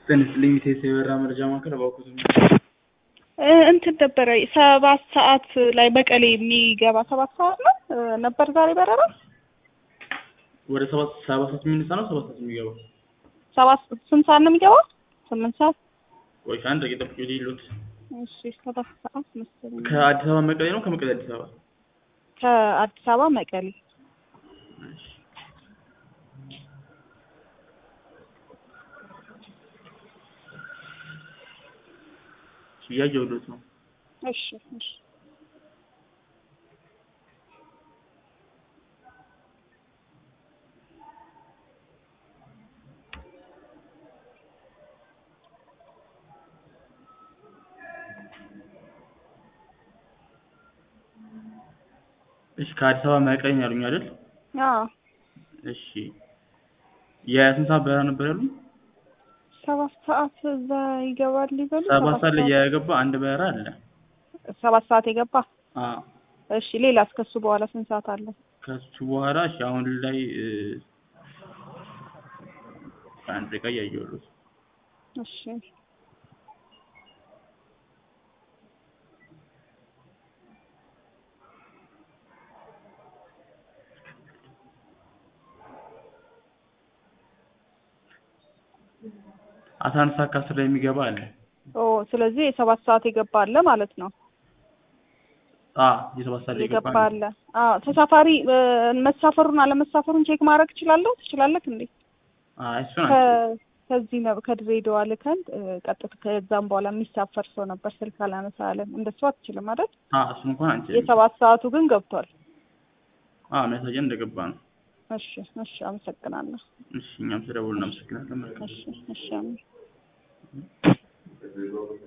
ትንሽ ሊሚቴድ የበራ መረጃ ማዕከል እባክዎት እ እንትን ነበረ ሰባት ሰዓት ላይ መቀሌ የሚገባ ሰባት ሰዓት ነው እ ነበር ዛሬ በረራ ወደ ሰባት ሰባት ሰዓት የሚነሳ ነው ሰባት ሰዓት የሚገባው ሰባት ስንት ሰዓት ነው የሚገባው? ስምንት ሰዓት ቆይ አንድ ደቂቃ ጠብቁ ሊሉት እሺ ሰባት ሰዓት መሰለኝ ከአዲስ አበባ መቀሌ ነው ከመቀሌ አዲስ አበባ ከአዲስ አበባ መቀሌ እሺ እያየሁት ነው እሺ እሺ እሺ ከአዲስ አበባ መቀሌ ነው ያሉኝ አይደል አዎ እሺ የስንት ሰዓት በረራ ነበር ያሉኝ ሰባት ሰዓት እዛ ይገባል ይበሉ ሰባት ሰዓት ላይ የገባ አንድ በረራ አለ ሰባት ሰዓት የገባ አዎ እሺ ሌላ እስከሱ በኋላ ስንት ሰዓት አለ? ከሱ በኋላ እሺ አሁን ላይ እ አንድ ደቂቃ እያየሁት እሺ አስራ አንድ ሰዓት ከአስር ላይ የሚገባ አለ ኦ ስለዚህ የሰባት ሰዓት የገባ አለ ማለት ነው። አ የሰባት ሰዓት ላይ የገባ የገባ አለ አለ። አዎ ተሳፋሪ እ መሳፈሩን አለመሳፈሩን ቼክ ማድረግ እችላለሁ? ትችላለህ እንዴ? አይ እሱን ከ አንቺ ከዚህ ነው ከድሬዳዋ ልከን እ ቀጥታ ከዛም በኋላ የሚሳፈር ሰው ነበር ስልክ አላነሳ አለን። እንደሱ አትችልም አይደል? አ እሱን እንኳን አንቺ የሰባት ሰዓቱ ግን ገብቷል። አ የሚያሳየን እንደገባ ነው እሺ እሺ አመሰግናለሁ። እሺ እኛም ስለደወሉ እናመሰግናለን መልካም እሺ እሺ አሜን።